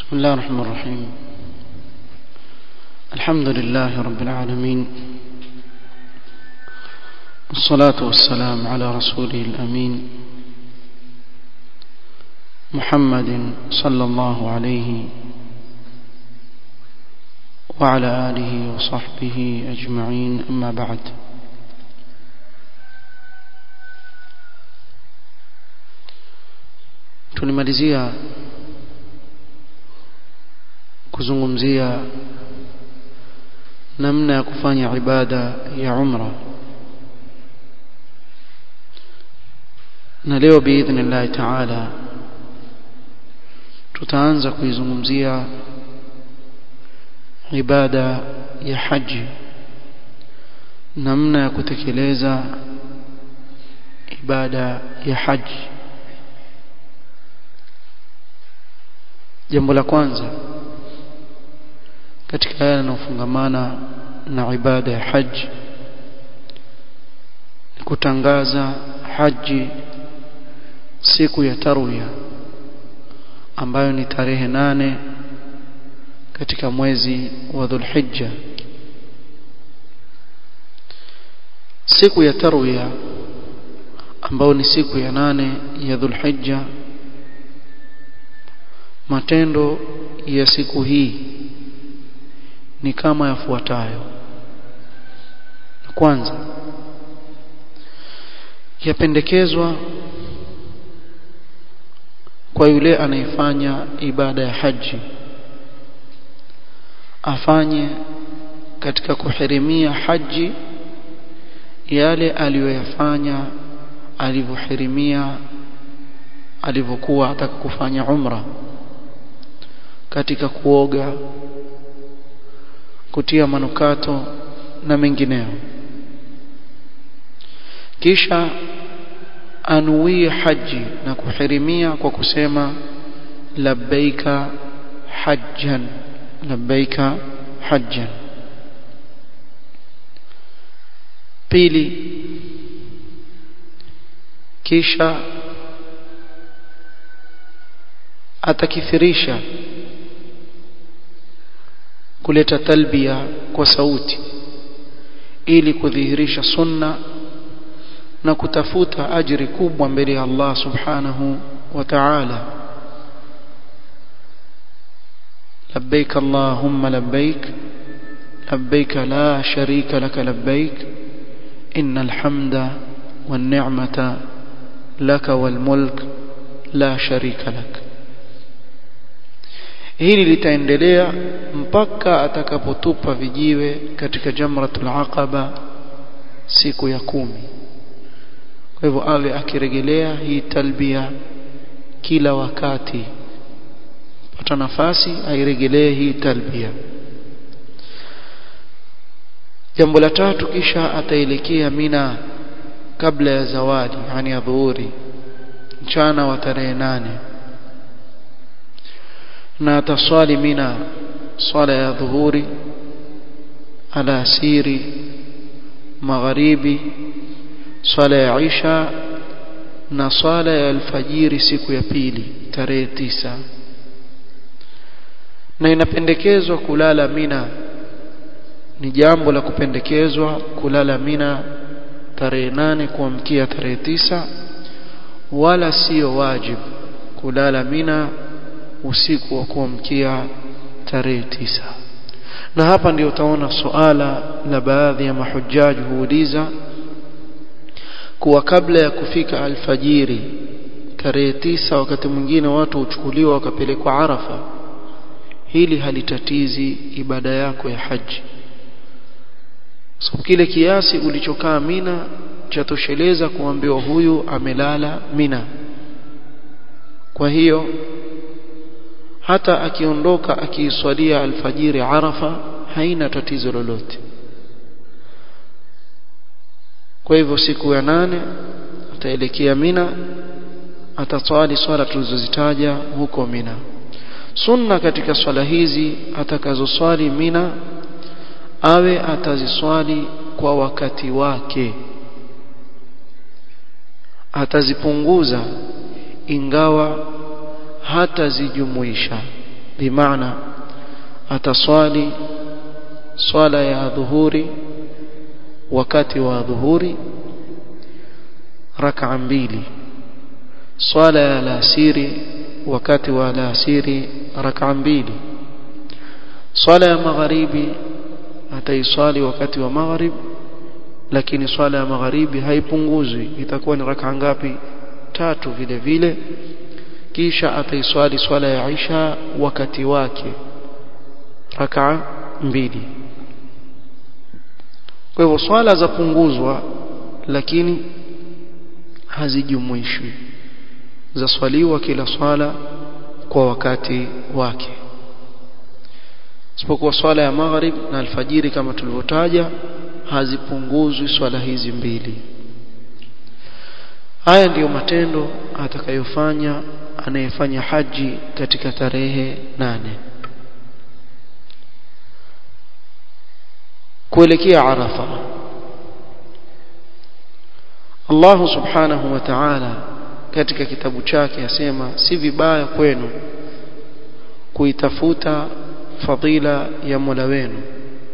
بسم الله الرحمن الرحيم الحمد لله رب العالمين والصلاة والسلام على رسوله الأمين محمد صلى الله عليه وعلى آله وصحبه أجمعين أما بعد tulimalizia kuzungumzia namna ya kufanya ibada ya umra na leo biidhnillahi taala tutaanza kuizungumzia ibada ya haji namna ya kutekeleza ibada ya haji jambo la kwanza katika yale yanayofungamana na ibada ya haji ni kutangaza haji siku ya tarwiya ambayo ni tarehe nane katika mwezi wa Dhulhijja siku ya tarwiya ambayo ni siku ya nane ya Dhulhijja matendo ya siku hii ni kama yafuatayo kwanza yapendekezwa kwa yule anayefanya ibada ya haji afanye katika kuhirimia haji yale aliyoyafanya alivyohirimia alivyokuwa ataka kufanya umra katika kuoga kutia manukato na mengineo kisha anuie haji na kuhirimia kwa kusema labbaika hajjan labbaika hajjan pili kisha atakithirisha kuleta talbia kwa sauti ili kudhihirisha sunna na kutafuta ajiri kubwa mbele ya Allah subhanahu wa ta'ala labbaik allahumma labbaik labbaik la sharika lak labbaik innal hamda wan ni'mata lak wal mulk la sharika lak hili litaendelea mpaka atakapotupa vijiwe katika jamratul aqaba siku ya kumi kwa hivyo awe akirejelea hii talbia kila wakati pata nafasi airejelee hii talbia jambo la tatu kisha ataelekea mina kabla ya zawadi yani ya dhuhuri mchana wa tarehe nane na ataswali mina swala ya dhuhuri alasiri magharibi swala ya isha na swala ya alfajiri siku ya pili tarehe tisa na inapendekezwa kulala mina ni jambo la kupendekezwa kulala mina tarehe nane kuamkia tarehe tisa wala sio wajibu kulala mina usiku wa kuamkia tarehe tisa na hapa ndio utaona suala la baadhi ya mahujaji huuliza kuwa kabla ya kufika alfajiri tarehe tisa wakati mwingine watu huchukuliwa wakapelekwa Arafa hili halitatizi ibada yako ya haji so kile kiasi ulichokaa Mina chatosheleza kuambiwa huyu amelala Mina kwa hiyo hata akiondoka akiiswalia alfajiri Arafa haina tatizo lolote kwa hivyo siku ya nane ataelekea Mina ataswali swala tulizozitaja huko Mina sunna katika swala hizi atakazoswali Mina awe ataziswali kwa wakati wake atazipunguza ingawa hatazijumuisha bimaana ataswali swala ya dhuhuri wakati wa dhuhuri rak'a mbili swala ya alasiri wakati wa alasiri rak'a mbili swala ya magharibi ataiswali wakati wa maghrib lakini swala ya magharibi haipunguzwi itakuwa ni rak'a ngapi tatu vile vile kisha ataiswali swala ya Isha wakati wake rak'a mbili kwa hivyo swala za punguzwa lakini hazijumuishwi zaswaliwa kila swala kwa wakati wake isipokuwa swala ya maghrib na alfajiri kama tulivyotaja hazipunguzwi swala hizi mbili haya ndiyo matendo atakayofanya anayefanya haji katika tarehe nane kuelekea arafa Allah subhanahu wa ta'ala katika kitabu chake asema si vibaya kwenu kuitafuta fadila ya Mola wenu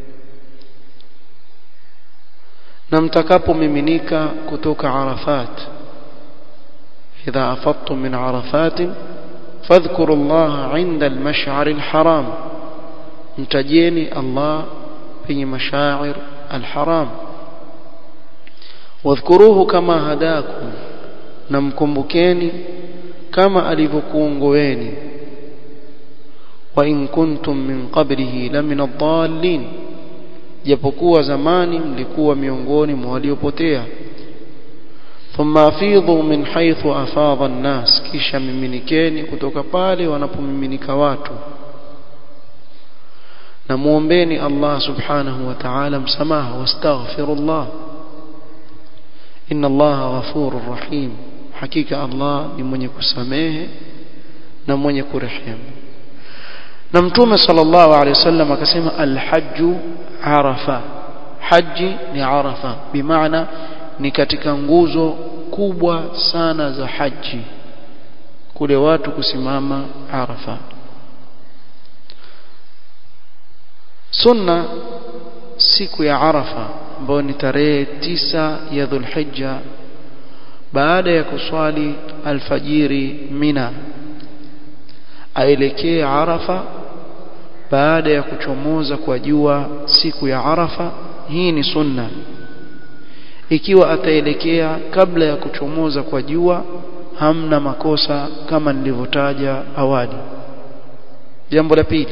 na mtakapomiminika kutoka Arafat idha afattum min Arafat fadhkuru Allah 'inda al-mash'ar al-haram mtajeni Allah penye mashair al-haram wadhkuruhu kama hadakum na mkumbukeni kama alivyokuongoeni wa in kuntum min qablihi lamina ad-dallin japokuwa zamani mlikuwa miongoni mwa waliopotea thumma afidhu min haythu afadha an-nas kisha miminikeni kutoka pale wanapomiminika watu na muombeni Allah subhanahu wa ta'ala msamaha wastaghfirullah inna Allah ghafurur rahim hakika Allah ni mwenye kusamehe na mwenye kurehemu na mtume sallallahu alaihi wasallam akasema alhajju arafa haji ni arafa bimaana ni katika nguzo kubwa sana za haji kule watu kusimama arafa sunna siku ya arafa ambayo ni tarehe tisa ya dhulhijja baada ya kuswali alfajiri mina aelekee arafa baada ya kuchomoza kwa jua siku ya arafa hii ni sunna ikiwa ataelekea kabla ya kuchomoza kwa jua hamna makosa kama nilivyotaja awali jambo la pili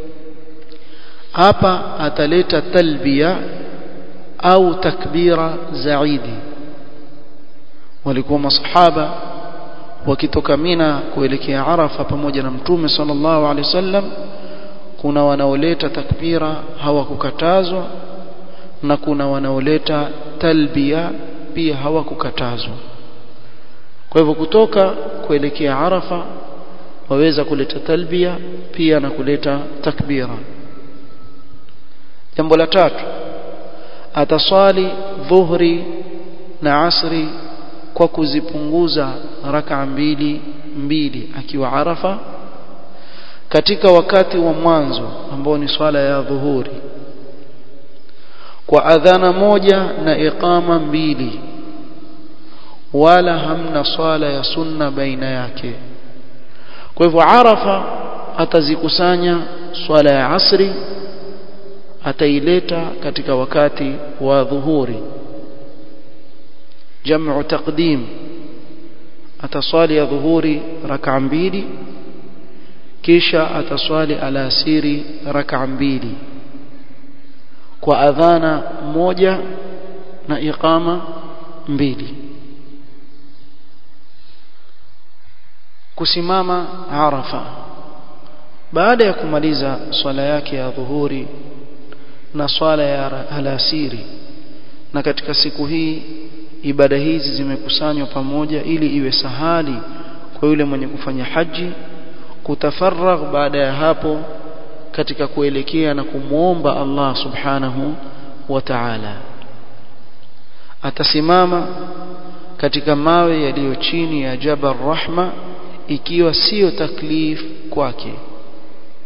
hapa ataleta talbia au takbira zaidi walikuwa masahaba wakitoka Mina kuelekea Arafa pamoja na Mtume sallallahu alaihi wasallam kuna wanaoleta takbira hawakukatazwa na kuna wanaoleta talbia pia hawakukatazwa kwa hivyo kutoka kuelekea Arafa waweza kuleta talbia pia na kuleta takbira jambo la tatu ataswali dhuhri na asri kwa kuzipunguza raka mbili mbili akiwa Arafa katika wakati wa mwanzo ambao ni swala ya dhuhuri kwa adhana moja na iqama mbili wala hamna swala ya sunna baina yake kwa hivyo Arafa atazikusanya swala ya asri ataileta katika wakati wa dhuhuri jamu taqdim ataswali ya dhuhuri raka mbili kisha ataswali alasiri raka mbili kwa adhana moja na iqama mbili kusimama arafa baada ya kumaliza swala yake ya dhuhuri na swala ya alasiri na katika siku hii ibada hizi zimekusanywa pamoja ili iwe sahali kwa yule mwenye kufanya haji kutafarragh baada ya hapo katika kuelekea na kumwomba Allah subhanahu wa ta'ala atasimama katika mawe yaliyo chini ya Jabal Rahma ikiwa sio taklif kwake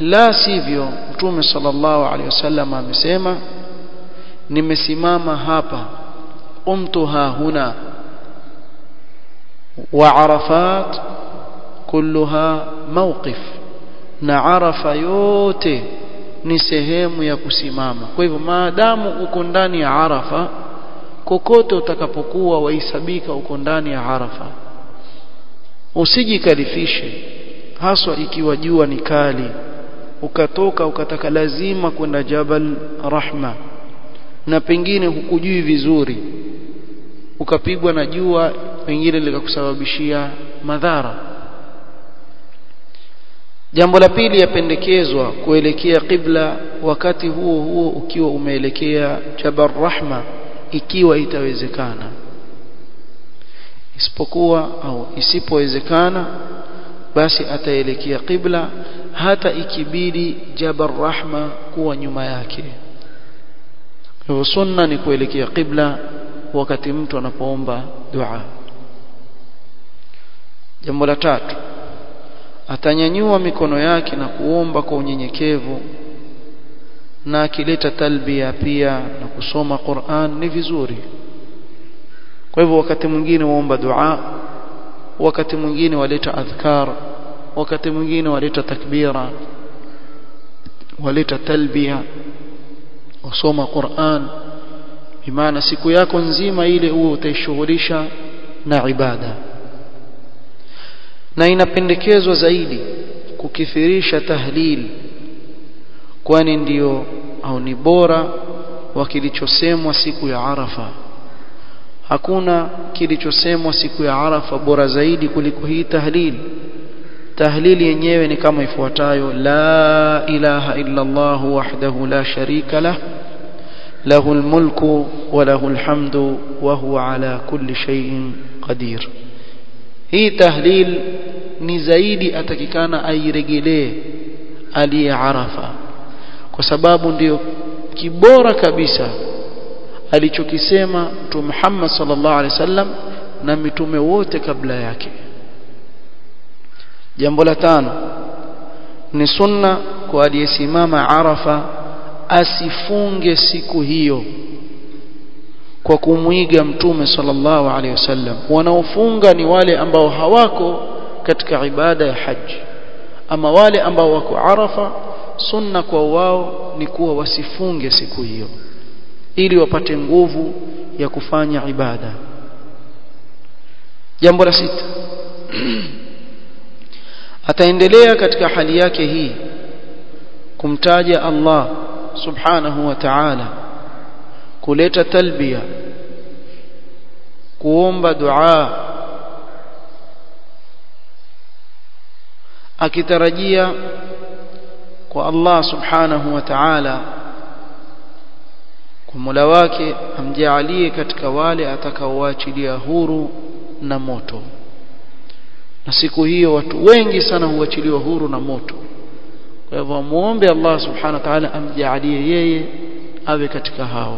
la sivyo mtume sallallahu alaihi wasallam amesema nimesimama hapa umtu ha huna wa arafat kulluha mawqif na arafa yote ni sehemu ya kusimama kwa hivyo maadamu uko ndani ya arafa kokote utakapokuwa wahesabika uko ndani ya arafa usijikalifishe haswa ikiwa jua ni kali ukatoka ukataka lazima kwenda Jabal Rahma na pengine hukujui vizuri ukapigwa na jua pengine likakusababishia madhara jambo la pili yapendekezwa kuelekea qibla wakati huo huo ukiwa umeelekea Jabal Rahma ikiwa itawezekana isipokuwa au isipowezekana basi ataelekea qibla hata ikibidi Jabal Rahma kuwa nyuma yake hivyo sunna ni kuelekea qibla wakati mtu anapoomba dua jambo la tatu atanyanyua mikono yake na kuomba kwa unyenyekevu na akileta talbia pia na kusoma Qur'an ni vizuri kwa hivyo wakati mwingine waomba dua wakati mwingine waleta adhkar wakati mwingine waleta takbira waleta talbia wasoma Qur'an bimaana siku yako nzima ile uwe utaishughulisha na ibada na inapendekezwa zaidi kukithirisha tahlil kwani ndiyo au ni bora wa kilichosemwa siku ya Arafa hakuna kilichosemwa siku ya Arafa bora zaidi kuliko hii tahlil tahlil yenyewe ni kama ifuatayo la ilaha illa Allah wahdahu la sharika lah له الملك وله الحمد وهو على كل شيء قدير hii tahlil ni zaidi atakikana airegelee aliye arafa kwa sababu ndiyo kibora kabisa alichokisema mtume Muhammad sallallahu alaihi wasallam na mitume wote kabla yake jambo la tano ni sunna kwa aliyesimama arafa asifunge siku hiyo kwa kumwiga mtume sallallahu alaihi wasallam wanaofunga ni wale ambao hawako katika ibada ya haji ama wale ambao wako arafa sunna kwa wao ni kuwa wasifunge siku hiyo ili wapate nguvu ya kufanya ibada jambo la sita ataendelea katika hali yake hii kumtaja Allah subhanahu wa ta'ala kuleta talbia kuomba dua akitarajia kwa Allah subhanahu wa ta'ala kwa Mola wake amjalie katika wale atakaoachilia huru na moto na siku hiyo watu wengi sana huachiliwa huru na moto kwa hivyo muombe Allah subhanahu wa ta'ala amjalie yeye awe katika hao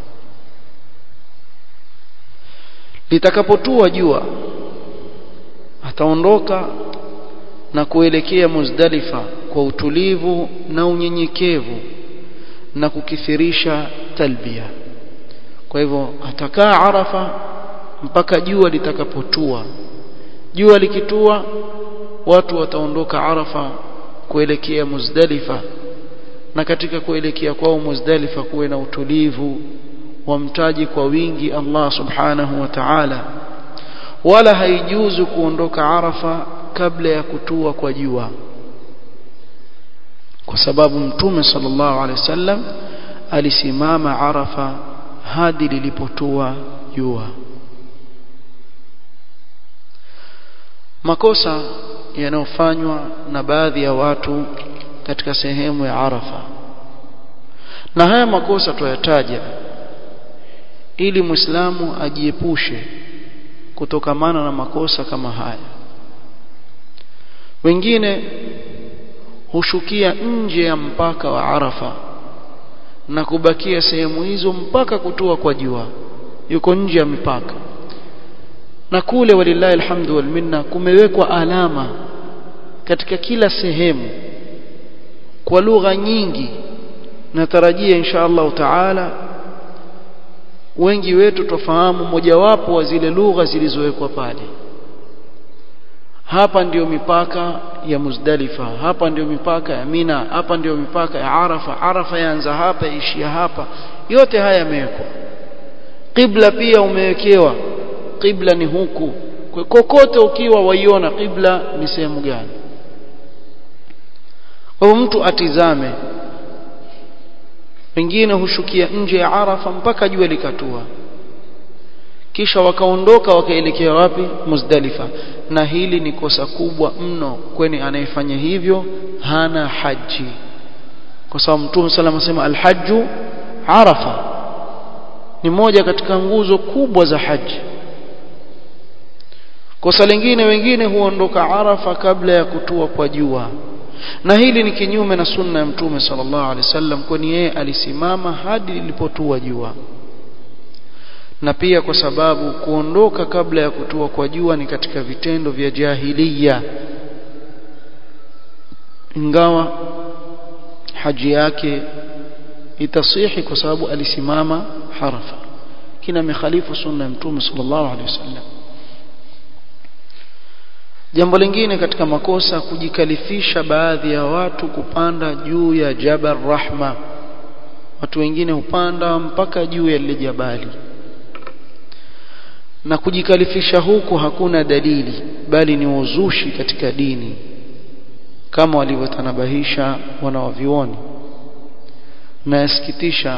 litakapotua jua ataondoka na kuelekea Muzdalifa kwa utulivu na unyenyekevu na kukithirisha talbia kwa hivyo atakaa Arafa mpaka jua litakapotua jua likitua watu wataondoka Arafa kuelekea Muzdalifa na katika kuelekea kwao Muzdalifa kuwe na utulivu wamtaji kwa wingi Allah subhanahu wa ta'ala wala haijuzu kuondoka Arafa kabla ya kutua kwa jua kwa sababu mtume sallallahu alaihi wasallam alisimama Arafa hadi lilipotua jua makosa yanayofanywa na baadhi ya watu katika sehemu ya Arafa na haya makosa tuyataja ili Muislamu ajiepushe kutokamana na makosa kama haya wengine hushukia nje ya mpaka wa Arafa na kubakia sehemu hizo mpaka kutua kwa jua yuko nje ya mipaka na kule walillahi alhamdu wal minna kumewekwa alama katika kila sehemu kwa lugha nyingi natarajia insha Allah taala wengi wetu tofahamu mojawapo wa zile lugha zilizowekwa pale hapa ndiyo mipaka ya Muzdalifa hapa ndiyo mipaka ya Mina hapa ndiyo mipaka ya Arafa Arafa yaanza hapa ishia hapa yote haya yamewekwa qibla pia umewekewa qibla ni huku kwa kokote ukiwa waiona qibla ni sehemu gani kwa mtu atizame wengine hushukia nje ya Arafa mpaka jua likatua kisha wakaondoka wakaelekea wapi Muzdalifa na hili ni kosa kubwa mno kwani anayefanya hivyo hana haji kwa sababu Mtume sallam asema alhaju Arafa ni moja katika nguzo kubwa za haji kosa lingine wengine huondoka Arafa kabla ya kutua kwa jua na hili ni kinyume na sunna ya Mtume sallallahu alaihi wasallam kwani yeye alisimama hadi lilipotua jua na pia kwa sababu kuondoka kabla ya kutua kwa jua ni katika vitendo vya jahiliya ingawa haji yake itasihi kwa sababu alisimama harafa kina mikhalifu sunna ya mtume sallallahu alaihi wasallam jambo lingine katika makosa kujikalifisha baadhi ya watu kupanda juu ya jabal rahma watu wengine hupanda mpaka juu ya lile jabali na kujikalifisha huku hakuna dalili bali ni uzushi katika dini kama walivyotanabahisha wanawavioni na yasikitisha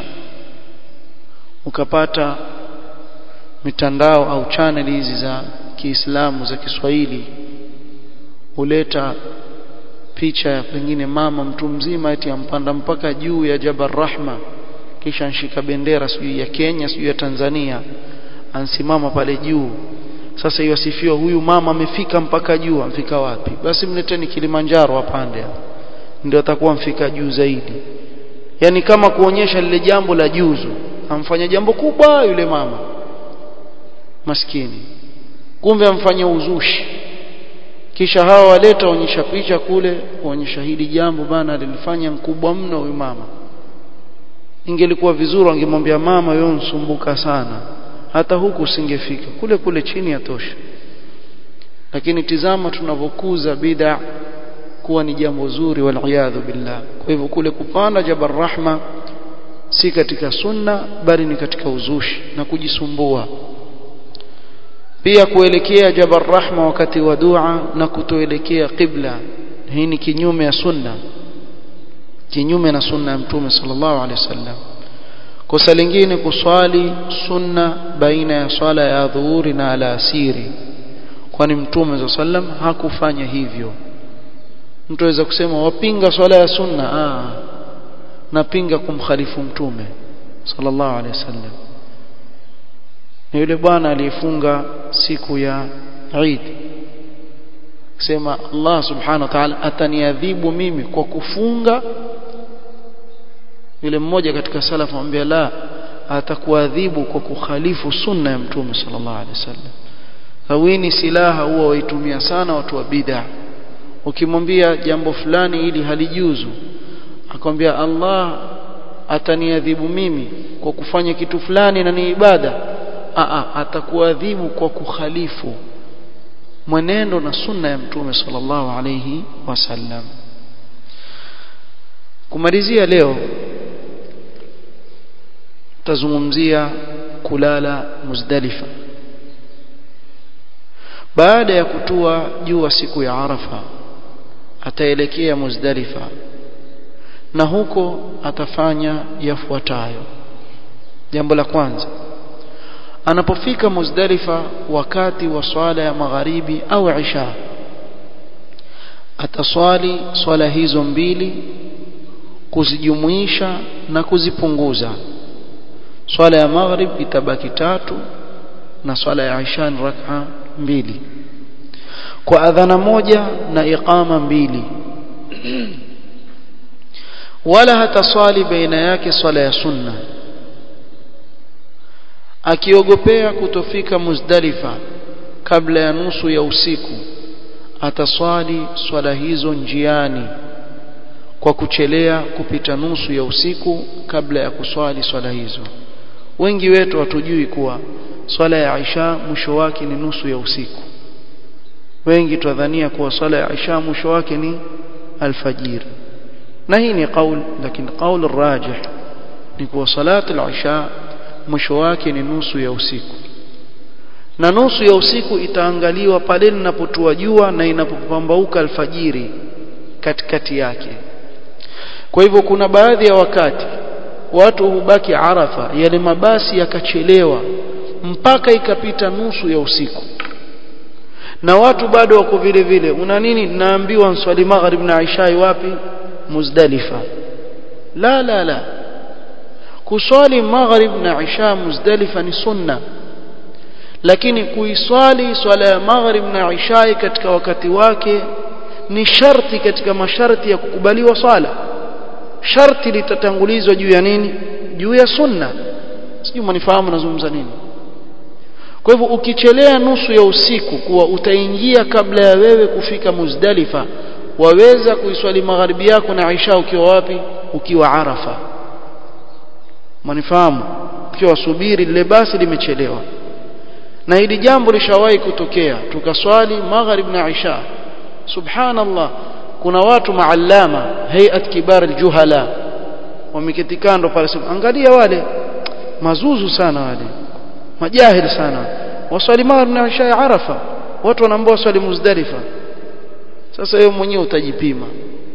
ukapata mitandao au channel hizi za Kiislamu za Kiswahili huleta picha ya pengine mama mtu mzima eti ampanda mpaka juu ya Jabal Rahma kisha nshika bendera sijui ya Kenya sijui ya Tanzania ansimama pale juu sasa iwasifiwa huyu mama amefika mpaka juu amfika wapi basi mleteni Kilimanjaro apande ndio atakuwa mfika juu zaidi yani kama kuonyesha lile jambo la juzu amfanya jambo kubwa yule mama maskini kumbe amfanya uzushi kisha hawa waleta onyesha picha kule kuonyesha hili jambo bana lilifanya mkubwa mno huyu mama ingelikuwa vizuri angemwambia mama wewe unsumbuka sana hata huku usingefika kule kule chini yatosha lakini tizama tunavokuza bid'a kuwa ni jambo zuri waliyadhu billah kwa hivyo kule kupanda jabal rahma si katika sunna bali ni katika uzushi na kujisumbua pia kuelekea jabal rahma wakati wa dua na kutoelekea qibla hii ni kinyume ya sunna kinyume na sunna ya mtume sallallahu alaihi wasallam kosa lingine kuswali sunna baina ya swala ya dhuhuri na alasiri kwani mtume za sallam hakufanya hivyo mtu aweza kusema wapinga swala ya sunna ah napinga kumkhalifu mtume sallallahu alaihi wasallam ni yule bwana aliyefunga siku ya Eid kusema Allah subhanahu wa ta'ala ataniadhibu mimi kwa kufunga yule mmoja katika salafu amwambia la atakuadhibu kwa kukhalifu sunna ya mtume sallallahu alaihi wasallam hawini silaha huwa waitumia sana watu wa bid'a ukimwambia jambo fulani ili halijuzu akwambia Allah ataniadhibu mimi kwa kufanya kitu fulani na ni ibada a atakuadhibu kwa kukhalifu mwenendo na sunna ya mtume sallallahu alayhi wasallam kumalizia leo tazungumzia kulala Muzdalifa baada ya kutua jua siku ya Arafa ataelekea Muzdalifa na huko atafanya yafuatayo jambo la kwanza anapofika Muzdalifa wakati wa swala ya magharibi au isha ataswali swala hizo mbili kuzijumuisha na kuzipunguza swala ya maghrib itabaki tatu na swala ya isha ni rak'a mbili kwa adhana moja na iqama mbili wala hataswali baina yake swala ya sunna akiogopea kutofika Muzdalifa kabla ya nusu ya usiku ataswali swala hizo njiani kwa kuchelea kupita nusu ya usiku kabla ya kuswali swala hizo wengi wetu hatujui kuwa swala ya Isha mwisho wake ni nusu ya usiku wengi twadhania kuwa swala ya Isha mwisho wake ni alfajiri na hii ni qaul lakini qaul rajih ni kuwa salat al-isha mwisho wake ni nusu ya usiku na nusu ya usiku itaangaliwa pale linapotua jua na inapopambauka alfajiri katikati yake kwa hivyo kuna baadhi ya wakati watu hubaki arafa yale mabasi yakachelewa mpaka ikapita nusu ya usiku na watu bado wako vile vile una nini naambiwa nswali maghrib na isha wapi muzdalifa la la la kuswali maghrib na isha muzdalifa ni sunna lakini kuiswali swala ya maghrib na isha katika wakati wake ni sharti katika masharti ya kukubaliwa swala sharti litatangulizwa juu ya nini juu ya sunna sijui mnifahamu nazungumza nini kwa hivyo ukichelea nusu ya usiku kuwa utaingia kabla ya wewe kufika Muzdalifa waweza kuiswali magharibi yako na Aisha ukiwa wapi ukiwa Arafa manifahamu ukiwa subiri lile basi limechelewa na hili jambo lishawahi kutokea tukaswali magharib na Aisha subhanallah kuna watu maallama hayat kibar aljuhala wameketi kando pale angalia wale mazuzu sana wale majahili sana waswali maghrib na isha ya arafa watu wanaambia waswali muzdalifa sasa wewe mwenyewe utajipima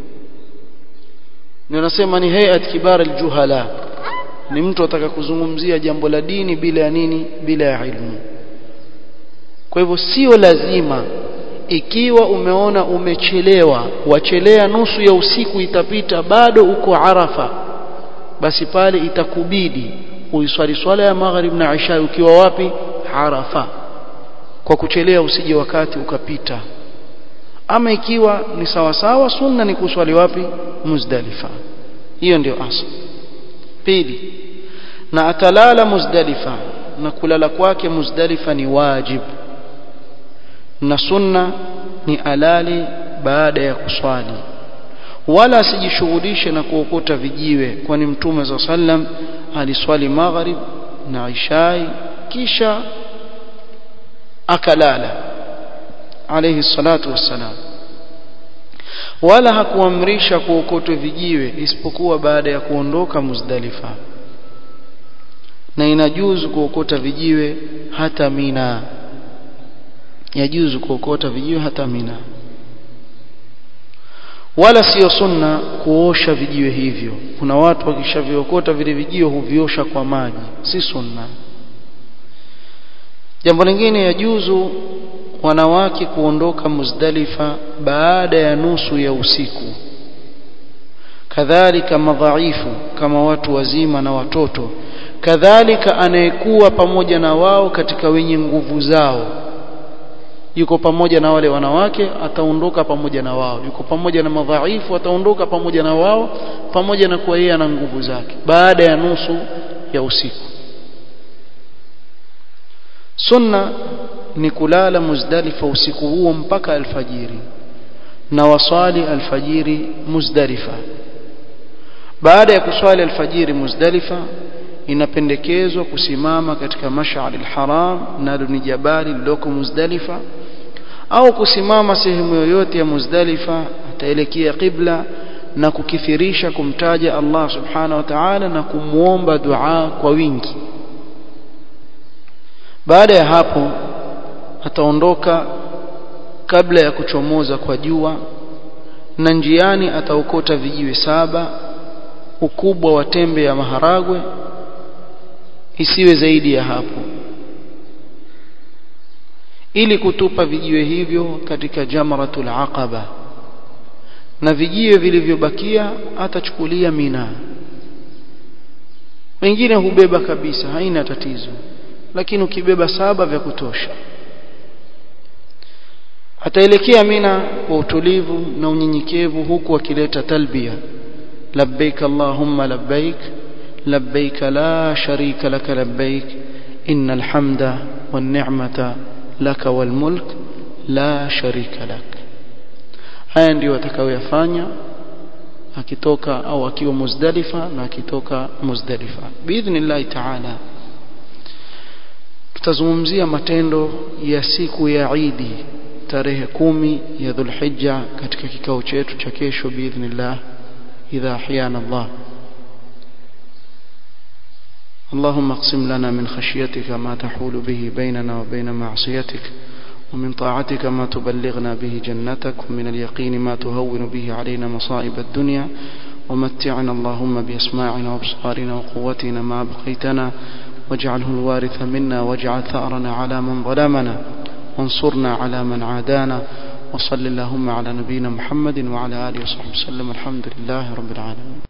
ndio nasema ni hayat kibar aljuhala ni mtu ataka kuzungumzia jambo la dini bila ya nini bila ya ilmu kwa hivyo sio lazima ikiwa umeona umechelewa wachelea nusu ya usiku itapita bado uko arafa basi pale itakubidi uiswali swala ya maghrib na isha ukiwa wapi arafa kwa kuchelea usije wakati ukapita ama ikiwa ni sawa sawa sunna ni kuswali wapi muzdalifa hiyo ndio asl pili na atalala muzdalifa na kulala kwake muzdalifa ni wajib na sunna ni alali baada ya kuswali wala asijishughulishe na kuokota vijiwe kwani mtume za sallam aliswali maghrib na ishai kisha akalala alayhi salatu wassalam wala hakuamrisha kuokotwe vijiwe isipokuwa baada ya kuondoka Muzdalifa na inajuzu kuokota vijiwe hata Mina yajuzu kuokota vijiwe hata Mina wala sio sunna kuosha vijiwe hivyo kuna watu wakishaviokota vile vijiwe huviosha kwa maji si sunna jambo lingine yajuzu wanawake kuondoka Muzdalifa baada ya nusu ya usiku kadhalika madhaifu kama watu wazima na watoto kadhalika anayekuwa pamoja na wao katika wenye nguvu zao yuko pamoja na wale wanawake ataondoka pamoja na wao yuko pamoja na madhaifu ataondoka pamoja na wao pamoja na kuwa yeye ana nguvu zake baada ya nusu ya usiku sunna ni kulala muzdalifa usiku huo mpaka alfajiri na wasali alfajiri muzdalifa baada ya kuswali alfajiri muzdalifa inapendekezwa kusimama katika mash'ar alharam nalo ni jabali liloko muzdalifa au kusimama sehemu yoyote ya muzdalifa ataelekea qibla na kukithirisha kumtaja Allah subhanahu wa ta'ala na kumuomba dua kwa wingi baada ya hapo ataondoka kabla ya kuchomoza kwa jua na njiani ataokota vijiwe saba ukubwa wa tembe ya maharagwe isiwe zaidi ya hapo ili kutupa vijiwe hivyo katika jamratul aqaba na vijiwe vilivyobakia atachukulia mina wengine hubeba kabisa haina tatizo lakini ukibeba saba vya kutosha ataelekea mina kwa utulivu na unyenyekevu huku akileta talbia labbaik allahumma labbaik labbaik la sharika laka labbaik innal hamda wan ni'mata laka wal mulk la sharika lak haya ndio atakayoyafanya akitoka au akiwa Muzdalifa na akitoka Muzdalifa biidhnillah taala tutazungumzia matendo ya siku ya Idi tarehe kumi ya Dhulhijja katika kikao chetu cha kesho biidhnillah idha ahyana Allah اللهم اقسم لنا من خشيتك ما تحول به بيننا وبين معصيتك ومن طاعتك ما تبلغنا به جنتك ومن اليقين ما تهون به علينا مصائب الدنيا ومتعنا اللهم بأسماعنا وابصارنا وقوتنا ما بقيتنا واجعله الوارث منا واجعل ثأرنا على من ظلمنا وانصرنا على من عادانا وصل اللهم على نبينا محمد وعلى آله وصحبه وسلم الحمد لله رب العالمين